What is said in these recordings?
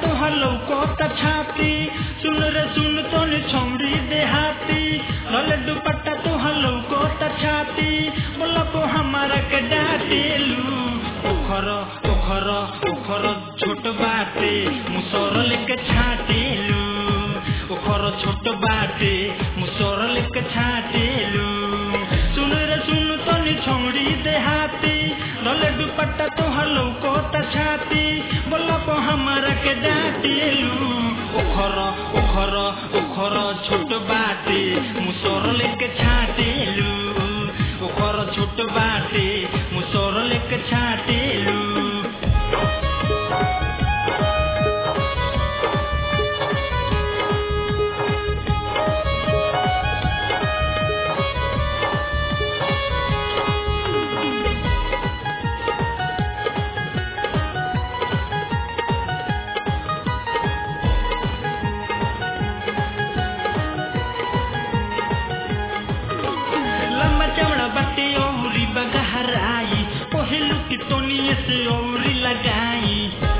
तोहर लौकता छाती सुन रे सुन तोनी छौड़ी देहाती धले दुपट्टा तोहर लौकता छाती बोला को हमारा के डाटेलू ओखर ओखर ओखर छोट बाटे मुसर लेके छाटेलू ओखर छोट बाटे मुसर लेके छाटेलू सुन रे सुन तनी छौड़ी देहाती धले दुपट्टा तोहर लौकता छाती बोला को हमारा के डाटेलू ओखर ओखर ओखर छोट बाटे मुसर लेके छाटेलू ओखर छोट बाटे मुसर लेके छाटेलू लंबा चमड़ा बाटे औरी बगहराई पहलू की तोनिए से औरी लगाई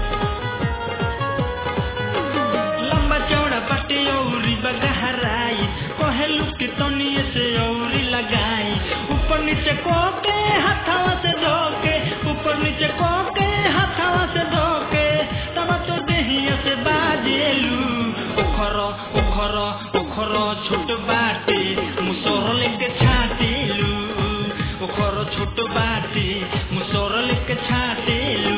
लंबा चौड़ा बाटे औरी बगहराई पहलू की तोनिए से औरी लगाई ऊपर नीचे कोके हाथावा से धोके ऊपर नीचे कोके हाथावा से धोके तब तो देहिया से बाजेलू ओखर ओखर ओखर छोट बाटे मुसोर लेके छाटेलू ओखर छोट बाटे मुसोर लेके छाटेलू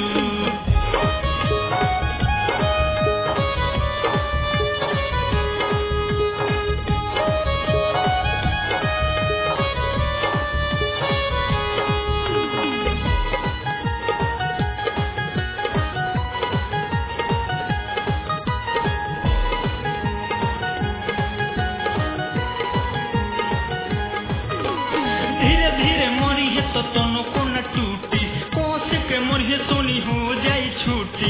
धीरे धीरे मरी है तो तनो को न टूटी कोस के मरी है सोनी हो जाई छूटी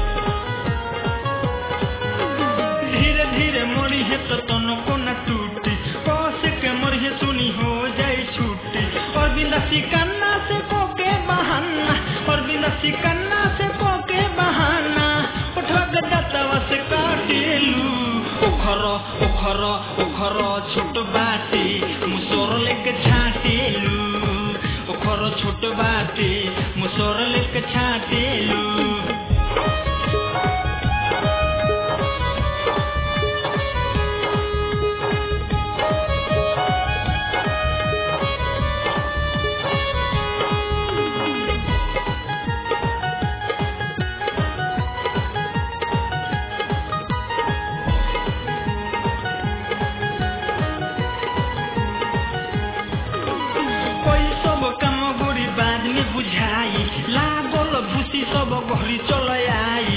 धीरे धीरे मरी है तो तनो को न टूटी कोस के मरी है सोनी हो जाई छूटी और बिंदा सिकन्ना से को के बहाना और बिंदा सिकन्ना से को के बहाना उठवा के दतवा से काटेलू ओखर ओखर ओखर छोट बाटे मुसोर लेके छाटेलू ओखर छोट बाटे मुसोर लेके छाटेलू कोई सब काम गोरी बाद में बुझाई लागल भूसी सब घरी चल आई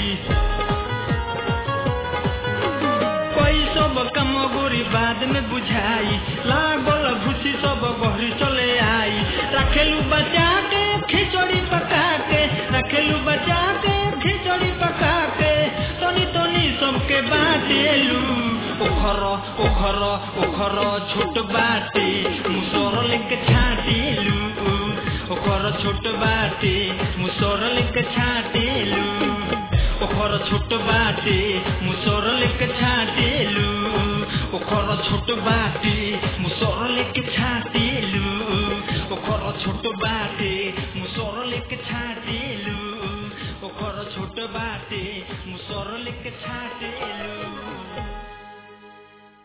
कोई सब काम गोरी बाद में बुझाई लागल भूसी सब घरी चले आई रखेलू बचा के खिचड़ी पका के रखेलू बचा के खिचड़ी पका के तनी तनी सबके बाटेलू ओखर ओखर ओखर छोट बाटे मुसोर लेके छाटेलू ओखर छोट बाटे मुसोर लेके छाटेलू ओखर छोट बाटे मुसोर लेके छाटेलू ओखर छोट बाटे मुसोर लेके छाटेलू ओखर छोट बाटे मुसोर लेके छाटेलू